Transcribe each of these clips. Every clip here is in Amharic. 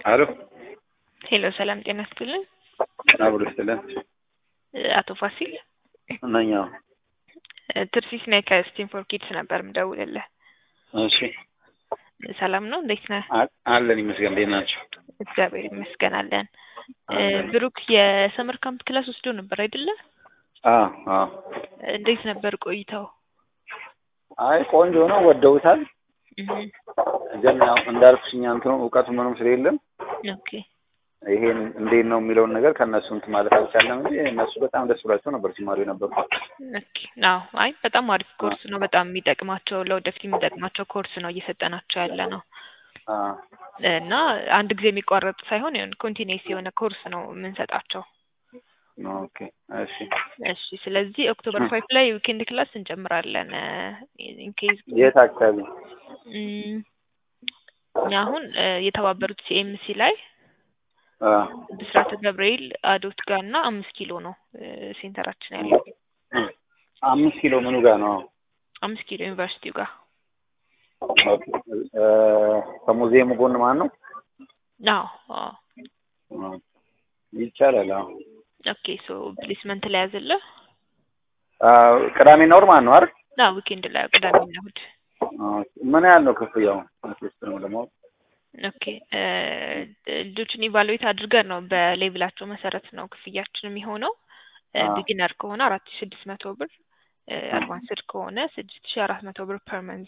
አሎ ሄሎ ሰላም ጤና ይስጥልን። አብሮ ይስጥልን። አቶ ፋሲል ነኝ። አዎ። ትርሲስ ነኝ ከስቲም ፎር ኪድስ ነበር ምደውልልህ። እሺ ሰላም ነው? እንዴት ነህ? አ- አለን ይመስገን። እንዴት ናቸው? እግዚአብሔር ይመስገን አለን። አለን። ብሩክ የሰመር ካምፕ ክላስ ወስዶ ነበር አይደለ? አዎ አዎ። እንዴት ነበር ቆይታው? አይ ቆንጆ ነው፣ ወደውታል። እህ፣ ግን ያው እንዳልኩሽ እኛ እንትኑ እውቀቱ ምንም ስለሌለም ኦኬ ይሄን እንዴት ነው የሚለውን ነገር ከእነሱ እንትን ማለት አልቻለም እንጂ እነሱ በጣም ደስ ብሏቸው ነበር ሲማሩ የነበሩት። ኦኬ። አዎ፣ አይ በጣም አሪፍ ኮርስ ነው። በጣም የሚጠቅማቸው ለወደፊት የሚጠቅማቸው ኮርስ ነው እየሰጠናቸው ያለ ነው አዎ እና አንድ ጊዜ የሚቋረጥ ሳይሆን የሆነ ኮንቲኒስ የሆነ ኮርስ ነው የምንሰጣቸው። ኦኬ እሺ። እሺ ስለዚህ ኦክቶበር ፋይቭ ላይ ዊኬንድ ክላስ እንጨምራለን። ኢንኬዝ የት አካባቢ? አሁን እ የተባበሩት ሲኤምሲ ላይ አ ብስራተ ገብርኤል አዶት ጋር እና አምስት ኪሎ ነው እ ሴንተራችን ያለው አምስት ኪሎ ምኑ ጋር ነው? አምስት ኪሎ ዩኒቨርሲቲው ጋር ኦኬ እ ከሙዚየሙ ጎን ማን ነው? አዎ አዎ አ ይቻላል። አዎ ኦኬ ሶ ፕሌስመንት ላይ ያዘልህ አ ቅዳሜና እሑድ ማን ነው አይደል? ና ዊኬንድ ላይ ቅዳሜና እሑድ ኦኬ ምን ያህል ነው ክፍያው? አትሊስት ነው ለማወቅ ኦኬ እ ልጆችን ኢቫሉዌት አድርገን ነው በሌቭላቸው መሰረት ነው ክፍያችን የሚሆነው። አዎ። ቢጊነር ከሆነ አራት ሺ ስድስት መቶ ብር አድቫንስድ ከሆነ ስድስት ሺ አራት መቶ ብር ፐር መንዝ።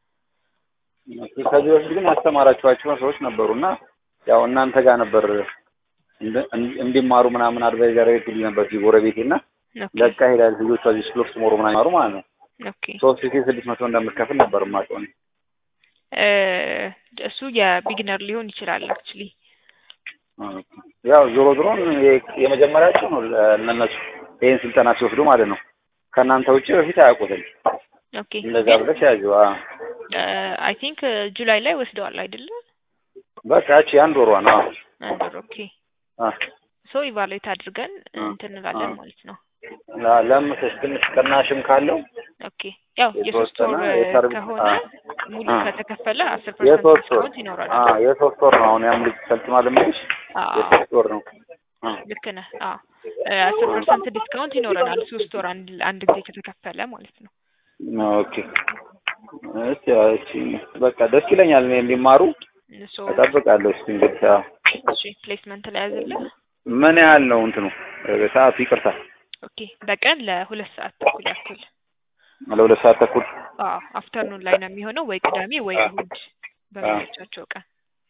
ከዚህ በፊት ግን ያስተማራችኋቸው ሰዎች ነበሩና ያው እናንተ ጋር ነበር እንድ- እንድ- እንዲማሩ ምናምን አድቫይዝ ያደረግልኝ ነበር እዚህ ጎረቤቴ እና ኦኬ ለካ ሄዳል ልጆቿ እዚህ ስሎክ ሞሮ ምናምን ይማሩ ማለት ነው ኦኬ ሶስት ሺ ስድስት መቶ እንደምትከፍል ነበር የማውቀው እኔ። እ እሱ የቢጊነር ሊሆን ይችላል አክቹሊ ኦኬ። ያው ዞሮ ዞሮ የ- የመጀመሪያቸው ነው ለ- ለእነሱ ይህን ስልጠና ሲወስዱ ማለት ነው። ከእናንተ ውጭ በፊት አያውቁትም። ኦኬ እንደዛ ብለሽ ያዙ። አይ ቲንክ ጁላይ ላይ ወስደዋል አይደለ? በቃ ያቺ አንድ ወሯ ነው። አንድ ወር ኦኬ አ ሶ ኢቫሉዌት አድርገን አ እንትን እንላለን አ ማለት ነው። ለ- ለምትስ ትንሽ ቅናሽም ካለው ኦኬ ያው የሶስት የተወሰነ ወር የሰርቪስ ከሆነ አ ሙሉ አ ከተከፈለ አስር ፐርሰንት የሶስት ወር ዲስካውንት ይኖራል። አ የሶስት ወር ነው። አሁን ያም ልጅ ሰልጥኗል የምልሽ አዎ የሶስት ወር ነው። አ ልክ ነህ። አዎ አስር ፐርሰንት ዲስካውንት ይኖረናል ሶስት ወር አንድ አንድ ጊዜ ከተከፈለ ማለት ነው። ኦኬ እሺ እሺ በቃ ደስ ይለኛል እኔ እንዲማሩ ሶ እጠብቃለሁ። እስኪ እንግዲህ አዎ። እሺ ፕሌስመንት ላይ ያዘልህ። ምን ያህል ነው እንትኑ እ ሰዓቱ? ይቅርታ ኦኬ በቀን ለሁለት ሰዓት ተኩል ያክል ለሁለት ሰዓት ተኩል አዎ አፍተርኑን ላይ ነው የሚሆነው ወይ ቅዳሜ ወይ አ እሁድ አ በሚመቻቸው ቀን።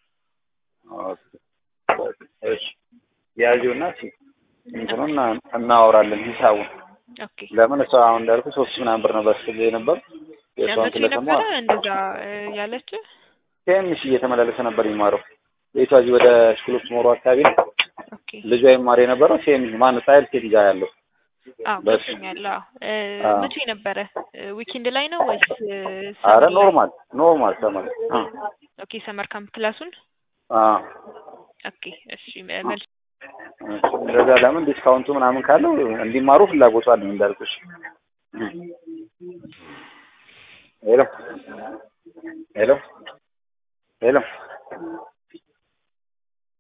ኦኬ እሺ ያዥውና እስኪ እንትኑን እና- እናወራለን ሂሳቡን። ኦኬ ለምን እሷ አሁን እንዳልኩ ሶስት ሺህ ምናምን ብር ነበር ስትል የነበር የእሷን ለመቼ ስለሰማ ነበረ እንደዛ እ ያለች? ትንሽ እየተመላለሰ ነበር የሚማረው ቤቷ እዚህ ወደ ስኩሎች ሞሮ አካባቢ ነው። ኦኬ ልጇ ይማር የነበረው ሴም ማን ጻይል ሴት ጋር ያለው አዎ በሱ ገብቶኛል። አዎ እ አዎ። መቼ ነበረ? ዊኬንድ ላይ ነው ወይስ እ አረ ሰመር ላይ? ኖርማል ኖርማል ተማሪ አ ኦኬ ሰመር ካምፕ ክላሱን አ ኦኬ እሺ መ- መልስ እንደዛ ለምን ዲስካውንቱ ምናምን ካለው እንዲማሩ ፍላጎቱ አለኝ እንዳልኩሽ። ሄሎ ሄሎ ሄሎ